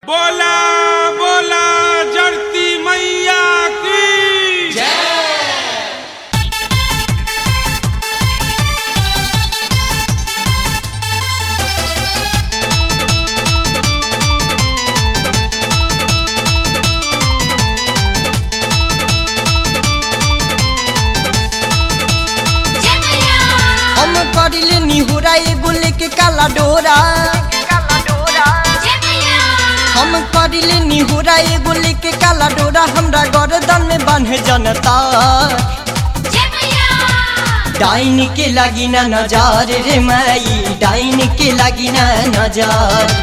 बोला बोला जड़ती मैया की हम करिले निहुरा एगो लेके काला डोरा हम करिले निहुरा एगो लेके काला डोरा हमरा गर्दन में बांधे जनता डाइन के लागी ना नजर रे माई डाइन के लागी ना नजर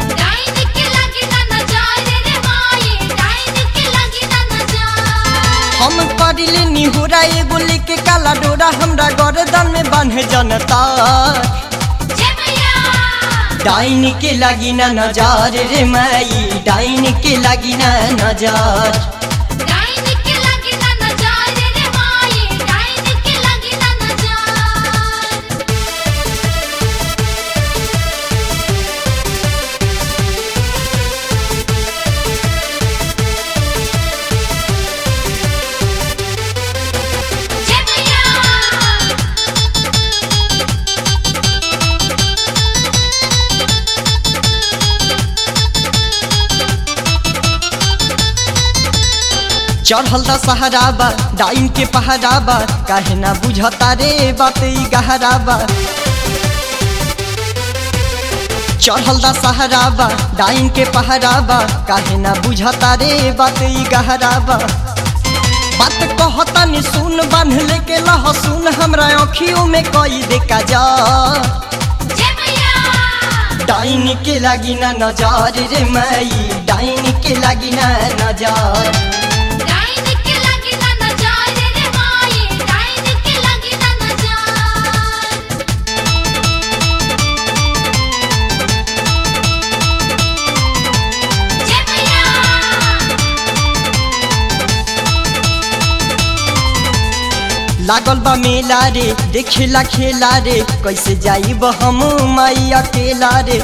हम करिले निहुरा एगो लेके काला डोरा हमरा गर्दन में बांधे जनता डाइन के लागी ना नजर रे माई डाइन के लागी ना नजर चढ़ल द सहराबा डाइन के पहराबा काहे ना बुझता रे बात ई गहराबा चढ़ल द सहराबा डाइन के पहराबा काहे ना बुझता रे बात ई गहराबा बात कहता नि सुन बांध लेके लहसुन हमरा अखियों में कई देखा जा डाइन के लागी ना नजर रे माई डाइन के लागी ना नजर लागल बा मेला रे देखेला खेला रे कैसे जाइब हम माई अकेला रे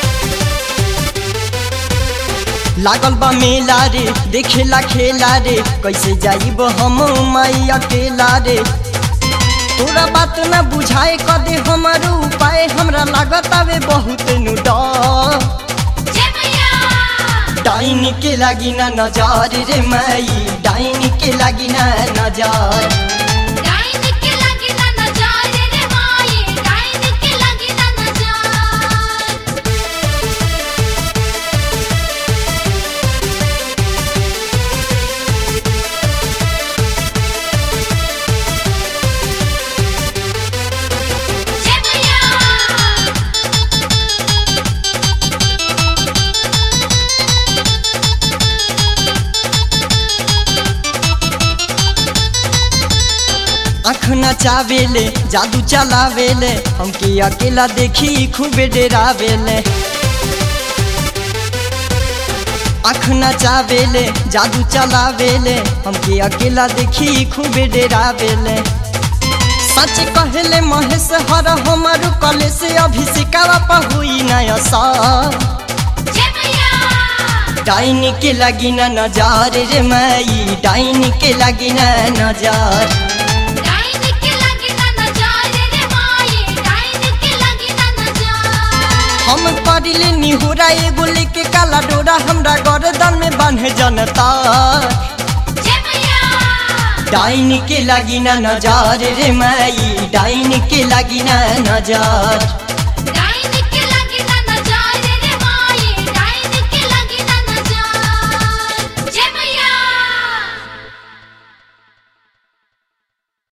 लागल बा मेला रे देखेला खेला रे कैसे जाइब हम माई अकेला रे तोरा बात ना बुझाए कदे हमर उपाय हमरा लागत आवे बहुत नु डर डाइन के लागी ना नजर रे माई डाइन के लागी ना नजर आँख नचावेले जादू चलावेले हमके अकेला देखी खूबे डेरावेले आँख नचावेले जादू चलावेले हमके अकेला देखी खूबे डेरावेले सच कहले महेश हर हमर कले से अभिषेकावा पहुई नया सा डाइन के लागी ना नजार रे माई डाइन के लागी ना नजार हम करिले निहुरा एगो लेके काला डोरा हमरा गर्दन में बांधे जनता डाइन के लागी ना नजर रे माई डाइन के लागी ना नजर